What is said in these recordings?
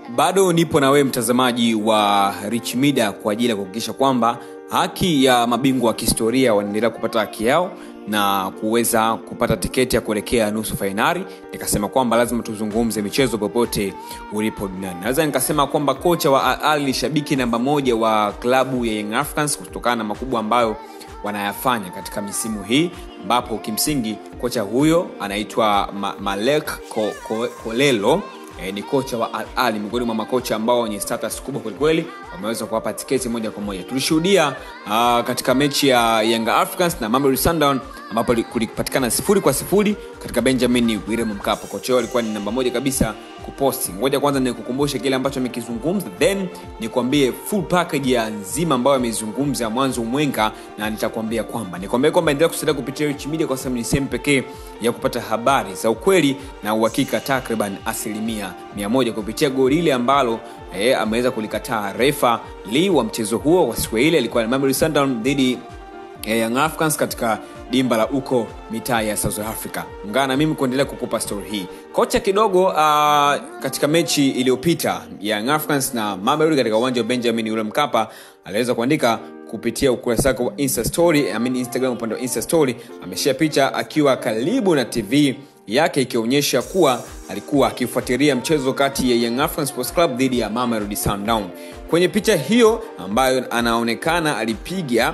bado nipo na wewe mtazamaji wa rich media kwa ajili ya kuhakikisha kwamba haki ya mabingwa wa kihistoria wanaendelea kupata haki yao na kuweza kupata tiketi ya kuelekea nusu fainali nikasema kwamba lazima tuzungumze michezo popote ulipo duniani naweza nikasema kwamba kocha wa Al Ahly ni shabiki namba moja wa klabu ya Young Africans kutokana na makubwa ambayo wanayafanya katika misimu hii ambapo kimsingi kocha huyo anaitwa Ma- malek Ko- Ko- kolelo e, ni kocha wa Al Ahly miongoni mwa makocha ambao wenye status kubwa kwelikweli wameweza kuwapa tiketi moja kwa moja tulishuhudia uh, katika mechi ya Young Africans na Mamelodi Sundown ambapo li- kulipatikana sifuri kwa sifuri katika Benjamin William Mkapa kocha huyo alikuwa ni namba moja kabisa kuposti ngoja kwanza nikukumbushe kile ambacho amekizungumza then nikwambie full package ya nzima ambayo amezungumza mwanzo mwenga na nitakwambia kwamba nikwambia kwamba endelea kusalia kupitia Rich Media kwa sababu ni sehemu pekee ya kupata habari za ukweli na uhakika takriban asilimia mia moja kupitia goli ile ambalo eh, ameweza kulikataa refa Lee wa mchezo huo wa siku ile alikuwa ni Mamelodi Sundowns dhidi ya Young Africans katika dimba la uko mitaa ya South Africa. Ungana na mimi kuendelea kukupa story hii. Kocha kidogo uh, katika mechi iliyopita ya Young Africans na Mamelodi katika uwanja wa Benjamin William Mkapa aliweza kuandika kupitia ukurasa wake wa Insta story, I mean Instagram upande wa Insta story, ameshare picha akiwa karibu na TV yake ikionyesha kuwa alikuwa akifuatilia mchezo kati ya Young Africans Sports Club dhidi ya Mamelodi Sundowns. Kwenye picha hiyo ambayo anaonekana alipiga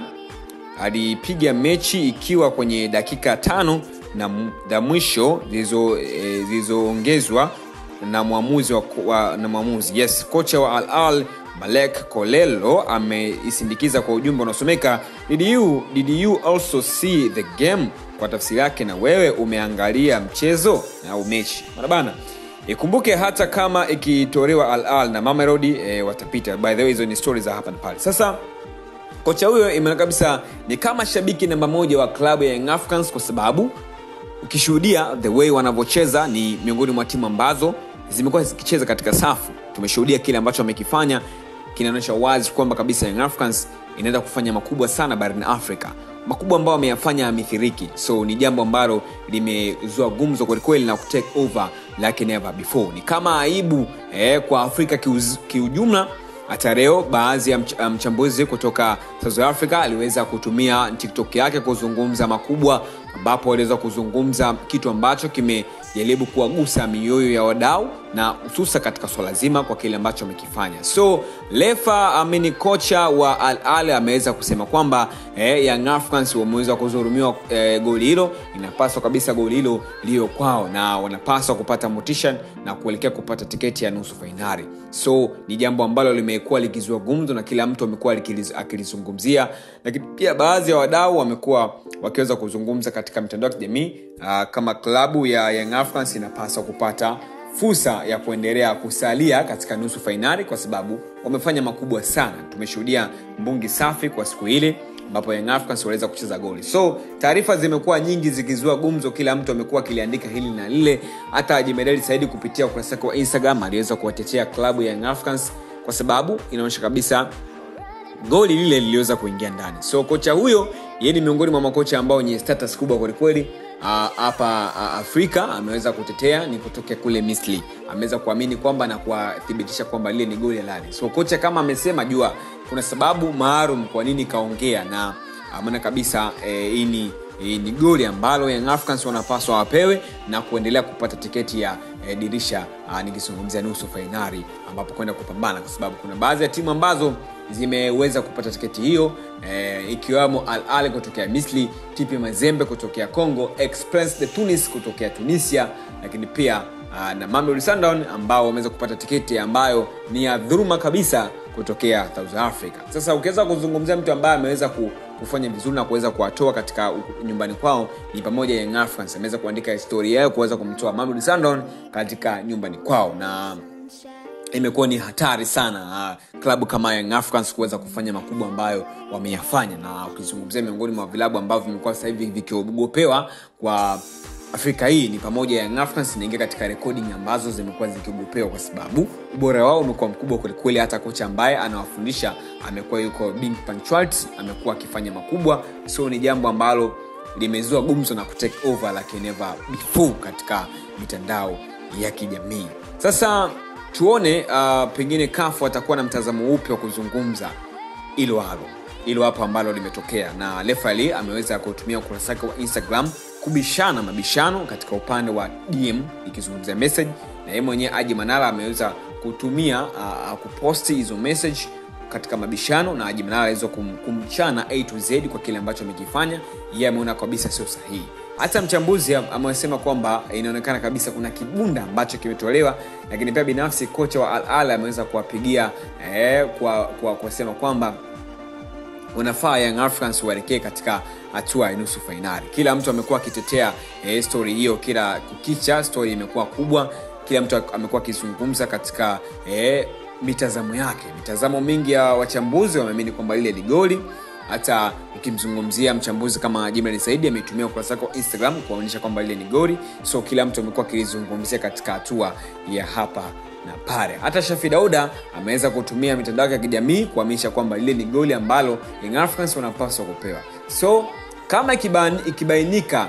alipiga mechi ikiwa kwenye dakika tano na m- za mwisho zilizo- eh, zilizoongezwa na mwamuzi wa, wa, na mwamuzi yes kocha wa Al Ahly Malek Kolelo ameisindikiza kwa ujumbe unaosomeka did you, did you also see the game kwa tafsiri yake na wewe umeangalia mchezo au mechi Bana bana ikumbuke hata kama ikitolewa Al Ahly na Mamelodi e, watapita by the way hizo ni stories za hapa na pale sasa kocha huyo imeona kabisa ni kama shabiki namba moja wa klabu ya Young Africans kwa sababu ukishuhudia the way wanavyocheza ni miongoni mwa timu ambazo zimekuwa zikicheza katika safu tumeshuhudia kile ambacho wamekifanya kinaonyesha wazi kwamba kabisa Young Africans inaenda kufanya makubwa sana barani Afrika makubwa ambayo wameyafanya amithiriki so ni jambo ambalo limezua gumzo kwelikweli na kutake over like never before ni kama aibu eh, kwa afrika kiuz, kiujumla hata leo baadhi ya mch- mchambuzi kutoka south africa aliweza kutumia tiktok yake kuzungumza makubwa ambapo aliweza kuzungumza kitu ambacho kimejaribu kuwagusa mioyo ya wadau na hususa katika swala zima kwa kile ambacho amekifanya so lefa amini kocha wa al ali ameweza kusema kwamba eh, young africans wameweza kuzurumiwa eh, goli hilo inapaswa kabisa goli hilo liyo kwao na wanapaswa kupata motisha na kuelekea kupata tiketi ya nusu fainali so ni jambo ambalo limekuwa likizua gumzo na kila mtu amekuwa likiliz- akilizungumzia lakini pia baadhi ya wadau wamekuwa wakiweza kuzungumza katika mitandao ya kijamii uh, kama klabu ya young africans inapaswa kupata fursa ya kuendelea kusalia katika nusu fainali kwa sababu wamefanya makubwa sana tumeshuhudia mbungi safi kwa siku ile ambapo young africans waliweza kucheza goli so taarifa zimekuwa nyingi zikizua gumzo kila mtu amekuwa akiliandika hili na lile hata jimedali saidi kupitia ukurasa wake wa instagram aliweza kuwatetea klabu ya young africans kwa sababu inaonyesha kabisa goli lile liliweza kuingia ndani so kocha huyo yeye ni miongoni mwa makocha ambao wenye status kubwa kwelikweli Ah, hapa uh, afrika ameweza kutetea ni kutokea kule misri ameweza kuamini kwamba na kuwathibitisha kwamba lile ni goli halali so kocha kama amesema jua kuna sababu maalum kwa nini kaongea na maana kabisa eh, hii ni hii ni goli ambalo young africans wanapaswa wapewe na kuendelea kupata tiketi ya eh, dirisha uh, nikizungumzia nusu fainali ambapo kwenda kupambana kwa sababu kuna baadhi ya timu ambazo zimeweza kupata tiketi hiyo eh, ikiwemo al ali kutokea misri tp mazembe kutokea congo express de tunis kutokea tunisia lakini pia uh, na Mamelodi Sundowns ambao wameweza kupata tiketi ambayo ni ya dhuluma kabisa kutokea south africa sasa ukiweza kuzungumzia mtu ambaye ameweza ku, kufanya vizuri na kuweza kuwatoa katika u- nyumbani kwao ni pamoja Young Africans ameweza kuandika historia yao kuweza kumtoa Mamelodi Sundowns katika nyumbani kwao na imekuwa ni hatari sana uh, klabu kama Young Africans kuweza kufanya makubwa ambayo wameyafanya na ukizungumzia miongoni mwa vilabu ambavyo vimekuwa sasa hivi vikiogopewa kwa afrika hii ni pamoja Young Africans inaingia katika recording ambazo zimekuwa zikiogopewa kwa sababu ubora wao umekuwa mkubwa kwelikweli hata kocha ambaye anawafundisha amekuwa yuko being punctuality amekuwa akifanya makubwa so ni jambo ambalo limezua gumzo na kutake over like never before katika mitandao ya kijamii sasa tuone uh, pengine kafu atakuwa na mtazamo upi wa kuzungumza ilo halo ilo hapo ambalo limetokea na lefali ameweza kutumia ukurasa wake wa instagram kubishana mabishano katika upande wa dm ikizungumzia message na yeye mwenyewe aji manara ameweza kutumia uh, kuposti hizo message katika mabishano na Haji Manara aliweza kum, kumchana A to Z kwa kile ambacho amekifanya. Yeye ameona kabisa sio sahihi. Hata mchambuzi amesema kwamba inaonekana kabisa kuna kibunda ambacho kimetolewa, lakini pia binafsi kocha wa Al Ahly ameweza kuwapigia eh, kwa, kwa kusema kwamba unafaa Young Africans waelekee katika hatua ya nusu fainali. Kila mtu amekuwa akitetea eh, stori hiyo, kila kukicha stori imekuwa kubwa, kila mtu amekuwa akizungumza katika eh, mitazamo yake mitazamo mingi ya wachambuzi wameamini kwamba lile ni goli hata ukimzungumzia mchambuzi kama jimrani saidi ameitumia ukurasa wake wa instagram kuonyesha kwamba lile ni goli so kila mtu amekuwa akilizungumzia katika hatua ya hapa na pale hata shafi dauda ameweza kutumia mitandao yake ya kijamii kuhamisha kwamba lile ni goli ambalo Young Africans wanapaswa kupewa so kama ikibainika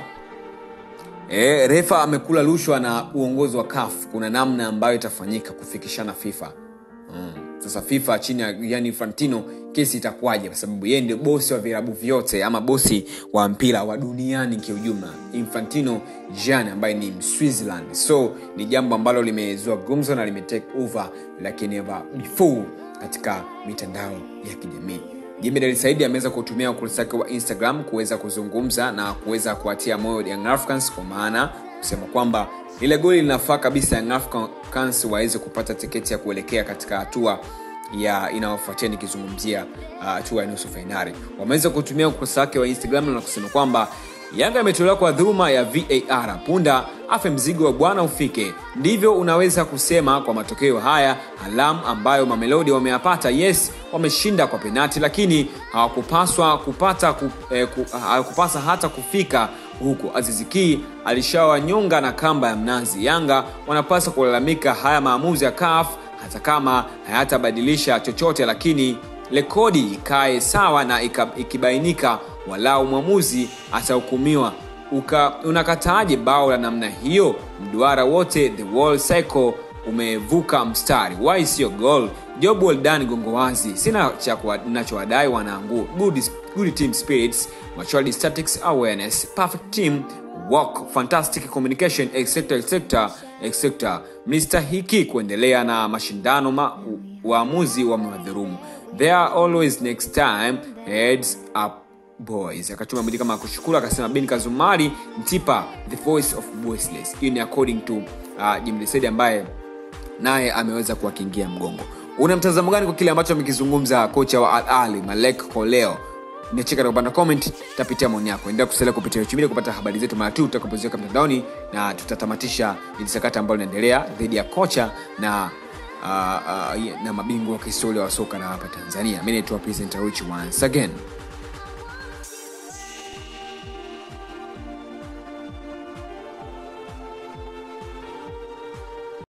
e, refa amekula rushwa na uongozi wa kaf kuna namna ambayo itafanyika kufikishana fifa mm. sasa fifa chini ya yani fantino kesi itakuwaje kwa sababu yeye ndio bosi wa vilabu vyote ama bosi wa mpira wa duniani kiujumla infantino jan ambaye ni switzerland so ni jambo ambalo limezua gumzo na limetake over like never before katika mitandao ya kijamii jimedali saidi ameweza kutumia ukurasa wake wa instagram kuweza kuzungumza na kuweza kuwatia moyo young africans kwa maana kusema kwamba lile goli linafaa kabisa young africans waweze kupata tiketi ya kuelekea katika hatua ya inayofuatia nikizungumzia hatua uh, ya nusu fainali wameweza kutumia ukurasa wake wa instagram na kusema kwamba yanga imetolewa kwa dhuluma ya var punda afe mzigo wa bwana ufike ndivyo unaweza kusema kwa matokeo haya alam ambayo mamelodi wameyapata yes wameshinda kwa penati lakini hawakupaswa kupata ku, eh, ku, hawakupasa hata kufika huko azizikii alishawanyonga na kamba ya mnazi yanga wanapaswa kulalamika haya maamuzi ya kaf hata kama hayatabadilisha chochote lakini rekodi ikae sawa na ikibainika walau mwamuzi atahukumiwa unakataaje bao la namna hiyo mduara wote the wall cycle umevuka mstari wai siyo gol job well done gongo wazi sina cha nachowadai wanangu good, good team spirits maturity statics awareness perfect team work fantastic communication etc etc etc mlistahiki kuendelea na mashindano ma waamuzi wamewadhurumu there are always next time heads up boys akatuma mwili kama kushukuru akasema ben kazumari mtipa the voice of voiceless hiyo ni according to uh, jimlisedi ambaye naye ameweza kuwakingia mgongo una mtazamo gani kwa kile ambacho amekizungumza kocha wa al ali malek koleo niacheka katika upande wa comment tapitia maoni yako endelea kusalia kupitia uchumili kupata habari zetu mara tu tutakapoziweka mtandaoni na tutatamatisha ili sakata ambalo linaendelea dhidi ya kocha na uh, uh, na mabingwa wa kihistoria wa soka na hapa tanzania mi naitwa presenter rich once again